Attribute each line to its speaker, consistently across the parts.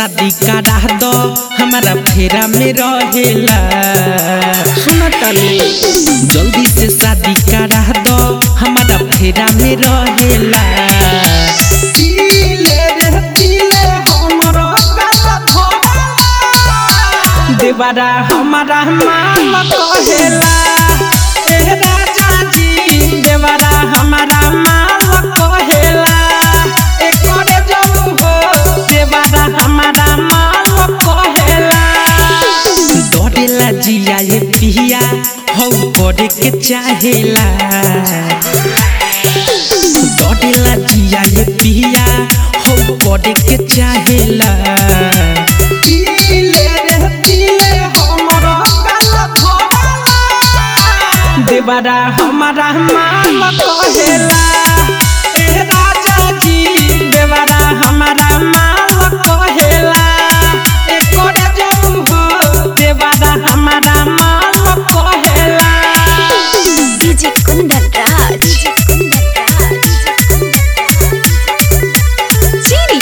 Speaker 1: शादी करा दो हमारा फेरा में रहेला सुना तानी जल्दी से शादी करा दो हमारा फेरा में रहेला पीले रे पीले हमरो काला धोला। देवरा हमारा माल कहेला ए राजा जी देवरा हमारा माल कहेला ए करे जऊ हो देवरा हमारा माल कहेला डरेला जिया ये पिया हौ करे के चाहेला डरेला जिया ये पिया हौ करे के चाहेला पीले रे पीले हमरो काला धोला। देवरा हमारा माल कहेला ए राजा जी देवरा हमारा माल कहेला ए करे जऊ हो देवरा हमारा माल कहेला
Speaker 2: डीजे कुंदन राज चीनी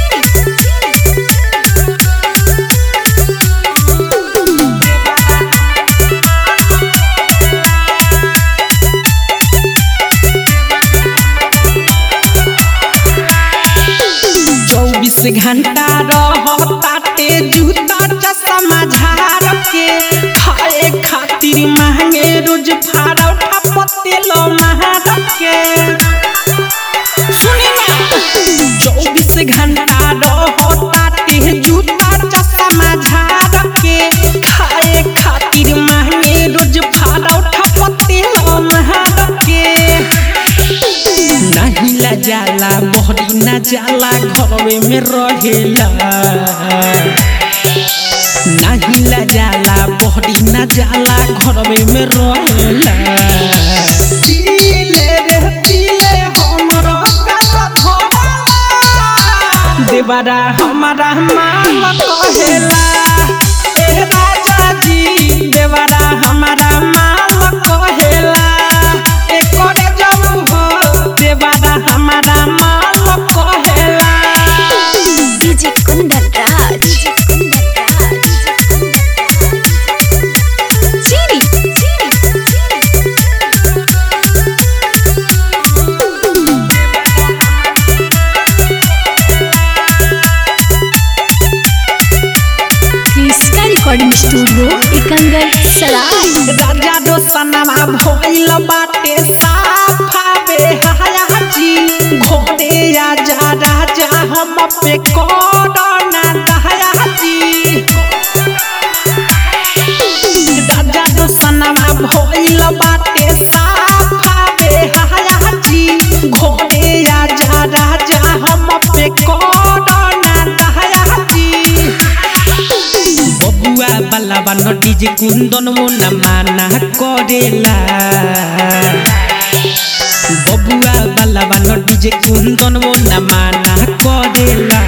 Speaker 1: चौबीस घंटा रहताटे जूता चश्मा झाड़ के खाए खातिर महंगे रोज फाड़ा उठा पतेल महार के सुनी ना चौबीस घंटा रहताटे जूता चश्मा झाड़ के खाए खातिर महंगे रोज फाड़ा उठा पतेल महार के नहीं ला जाला मोहरी ना जाला घरवे में रहेला नहीं ला जाला मोहरी ना जाला घरवे में रहेला पीले रे पीले हमरो काला धोला। देवरा हमारा माल कहेला ए राजा जी देवरा हमारा माल कहेला ए करे जऊ हो देवरा हमारा माल कहेला
Speaker 2: डीजे कुंदन राज चीनी क्रिस्का रिकॉर्डिंग स्टूडियो एकंगर सराय
Speaker 1: राजा दोसनमा भइल बाटे साफा बेहायाजी घोड़े आजा राजा हम पे कोरोना दहायाजी राजा दोसनमा भइल बाटे साफा बेहायाजी घोड़े आजा राजा हम पे कोरोना दहायाजी बबुआ बाला बानो डीजे कुंदन मोना माना करेला बबुआ बाला बानो डीजे कुंदन मोना माना करेला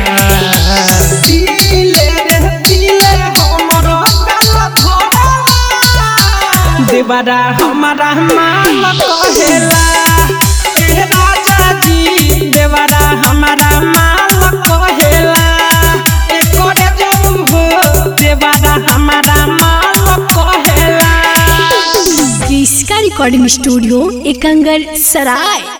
Speaker 1: पीले रे पीले हमरो काला धोला। देवरा हमारा माल कहेला ए राजा जी देवरा हमारा माल कहेला ए करे जऊ हो देवरा हमारा माल कहेला
Speaker 2: क्रिस्का रिकॉर्डिंग स्टूडियो एकंगर सराय